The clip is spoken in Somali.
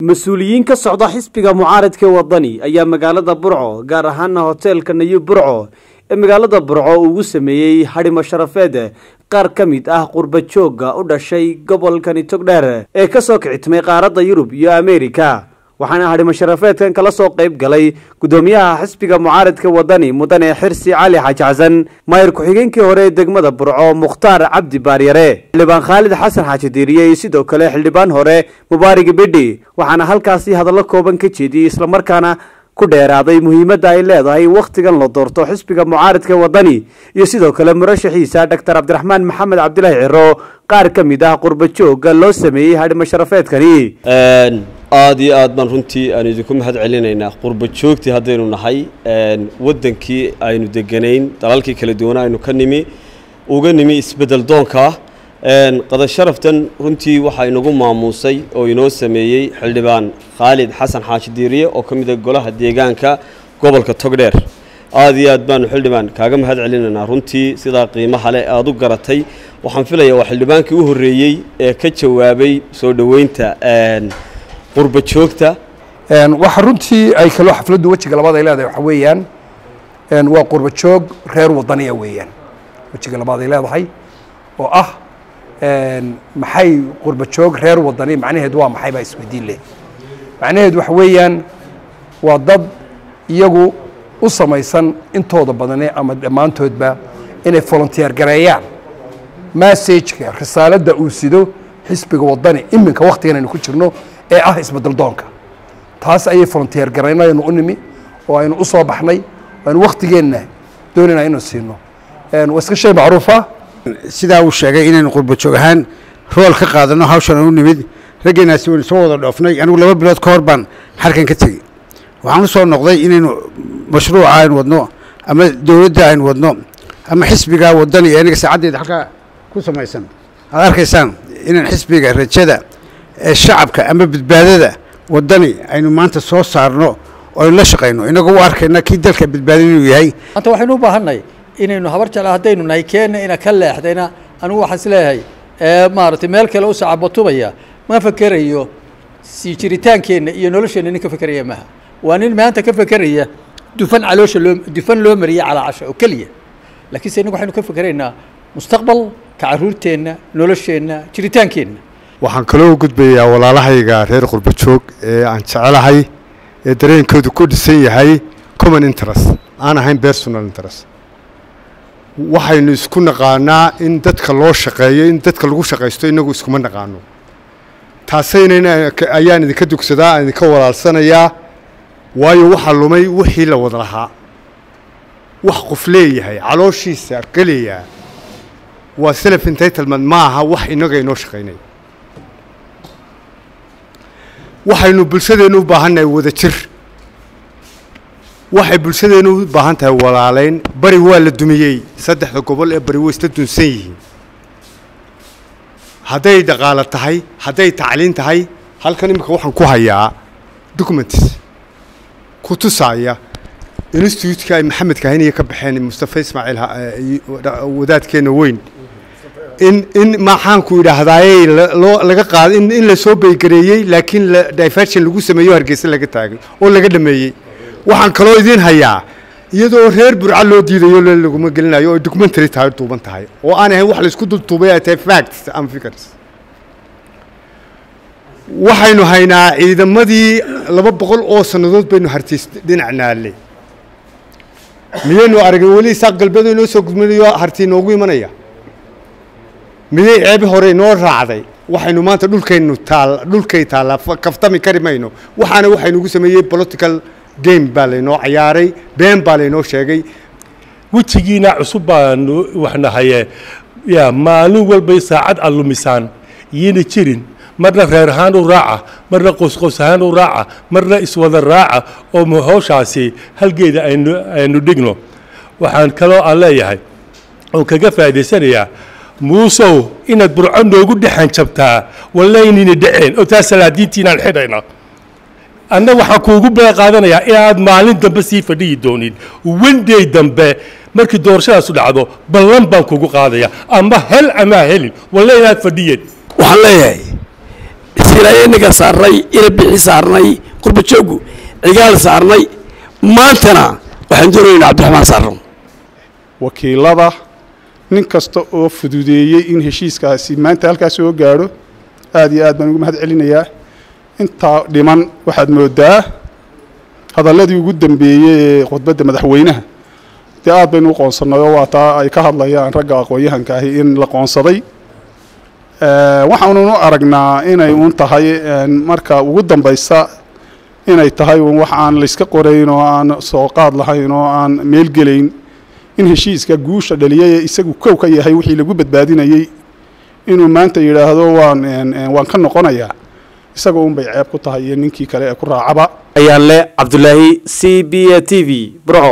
mas-uuliyiin ka socda xisbiga mucaaradka wadani ayaa magaalada burco gaar ahaana hoteelka nayib burco ee magaalada burco ugu sameeyey hadhimo sharafeed qaar ka mid ah qurba joogga u dhashay gobolkani togdheer ee kasoo kicitmay qaaradda yurub iyo ameerika waxaana hadhimo sharafeedkan kala soo qayb galay gudoomiyaha xisbiga mucaaradka wadani mudane xirsi cali xaaji xasan maayir ku-xigeenkii hore ee degmada burco mukhtaar cabdi baaryare xildhibaan khaalid xasan xaaji diiriye iyo sidoo kale xildhibaan hore mubaarig bidhi waxaana halkaasi hadallo kooban ka jeediyey islamarkaana ku dheeraaday muhiimadda ay leedahay wakhtigan la doorto xisbiga mucaaradka wadani iyo sidoo kale murashaxiisa doctor cabdiraxmaan maxamed cabdilaahi ciro qaar ka mid ah qurba joogga loo sameeyey hadhimo sharafeedkani aada iyo aad baan runtii aanu idinku mahad celinaynaa qurba joogtii haddaynu nahay waddankii aynu deganayn dalalkii kala duwana aynu ka nimi uga nimi isbeddel doonka qada sharaftan runtii waxaa inagu maamuusay oo inoo sameeyey xildhibaan khaalid xasan xaashi diiriye oo ka mid a golaha deegaanka gobolka togdheer aada iyo aad baanu xildhibaan kaaga mahad celinaynaa runtii sidaa qiimaha leh aada u garatay waxaan filayaa waa xildhibaankii u horreeyey ee ka jawaabay soo dhoweynta qurba joogta waxa runtii ay kaloo xafladdu wejiga labaad ay leedahay waxa weeyaan waa qurba joog reer wadaniya weeyaan wejiga labaad ay leedahay oo ah maxay qurba joog reer wadani macnaheedu waa maxay baa isweydiin leh macnaheedu waxa weeyaan waa dad iyagu u samaysan intooda badane ama dhammaantoodba inay volunteer gareeyaan massageka risaaladda uu sido xisbiga wadani iminka waktigan aynu ku jirno ee ah isbedel doonka taas ayay volunteer garaynaynu u nimi oo aynu u soo baxnay aynu waktigeenna doonayna inuu siino waa iska shay macruufa sidaa uu sheegay inaynu qurba joog ahaan rool ka qaadano hawshan u nimid raggeenaasi waynu soo wada dhoofnay anigu laba bilood ka hor baan xarkan ka tegey waxaan u soo noqday inaynu mashruuca aynu wadno ama dowladda aynu wadno ama xisbiga wadani ee aniga saacaddeeda halkaa ku samaysan aad arkaysaan inaan xisbiga rajada ee shacabka ama badbaadada wadani aynu maanta soo saarno oo aynu la shaqayno inagoo u arkayna kii dalka badbaadin inuu yahay maanta waxaynu u baahannahay inaynu habar jecla haddaynu nahay keenna ina ka leexdayna anigu waxaan is leeyahay maaragtay meel kale u sacabatubaya ma fekerayo sii jiritaankeenna iyo nolosheenna nin ka fekeraya maaha waa nin maanta ka fekeraya dufan caloosha loo dufan loo mariya calaa casha oo keliya laakiinse innagu waxaynu ka fekeraynaa mustaqbal ka carruurteenna nolosheenna jiritaankeenna waxaan kaloo u gudbayaa walaalahayga reer qurba joog ee aan jecelahay ee dareenkoodu ku dhisan yahay common interest aan ahayn personal interest waxaynu isku naqaanaa in dadka loo shaqeeyo in dadka lagu shaqaysto inagu iskuma naqaano taasaynan ayaan idinka dugsadaa aan idinka walaalsanayaa waayo waxaa lumay wixii la wada lahaa wax qof leeyahay calooshiisa gelaya waa self entitlement ma aha wax inaga inoo shaqaynay waxaynu bulshadeennu u baahannahay wada jir waxay bulshadeennu u baahan tahay walaalayn bari waa la dumiyey saddexda gobol ee bari way isla dunsan yihiin hadday dhaqaalo tahay hadday tacliin tahay halkan iminka waxaan ku hayaa documents ku tusaaya instituutka ay maxamed kahiniya ka baxeen mustafa ismaaciil wadaadkeenna weyn in in maxaanku idhaahdaaye loo laga qaada in in la soo baygareeyey laakiin la diversion lagu sameeyo hargeysa laga taagay oo laga dhameeyey waxaan kaloo idiin hayaa iyadoo reer burca loo diidayo le laguma gelinayo oo documentary tahay duuban tahay oo aan ahayn wax laisku dultuubay ay tahay facts and figures waxaynu haynaa ciidamadii laba boqol oo sannadood baynu hartiis dhinac naallay miyaynu aragin weli isaaq galbeed inoo soo gudminayo harti inoogu imanaya miyay ceebi hore inoo raacday waxaynu maanta dhulkaynu taal dhulkay taallaa kaftami kari mayno waxaana waxaynugu sameeyey political game baa laynoo cayaaray been baa laynoo sheegay wejigiina cusub baanu waxnahaye ya maalin walbay saacad aad lumisaan yina jirin marna reer ahaan u raaca marna qosqos ahaan u raaca marna iswada raaca oo hawshaasi halgeeda aynu aynu dhigno waxaan kaloo aan leeyahay oo kaga faa'idaysanayaa muusow inaad burco noogu dhexan jabtaa wallaynina dhaceen oo taas salaadiintiinaan xidhayna anna waxaan kuugu bee qaadanayaa inaad maalin dambe sii fadhiyi doonin wenday dambe markii doorashadaasu dhacdo ballan baan kugu qaadaya ama hel amaa helin walle inaad fadhiyeen waxaan leeyahay siilaya inaga saarnay ina bixi saarnay qurbajoogu cigaal saarnay maantana waxaan doonayna cabdiraxmaan saarno wakiilada nin kasta oo fududeeyey in heshiiskaasi maanta halkaas soo gaadho aad iyo aad baan ugu mahad celinayaa intaa dhiman waxaad moodaa hadalladii ugu dambeeyey ee khudbadda madaxweynaha dee aad baynu u qoonsannay oo waa taa ay ka hadlayaan ragga aqoon-yahanka ahi in la qoonsaday waxaanunu aragnaa inay uun tahay marka ugu dambaysa inay tahay uun wax aan layska qorayn oo aan soo qaad lahayn oo aan meelgelayn in heshiiska guusha dhaliyay ee isagu kow ka yahay wixii lagu badbaadinayey inuu maanta yidhaahdo waan waan ka noqonayaa isaga un bay ceeb ku tahay iyo ninkii kale ee ku raacaba ayaan le cabdulaahi c b a t v burco